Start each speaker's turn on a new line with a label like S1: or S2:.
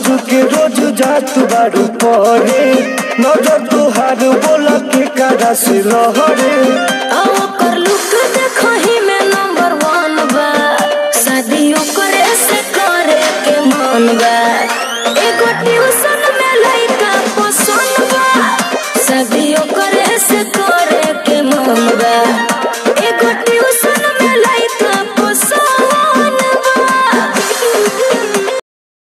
S1: के रोज जात बारू परे नजर तुहार बोला के कारा से लहरे
S2: आ ओकर लुक देखही में नंबर वन बा शादी ओकरे से करे के मन बा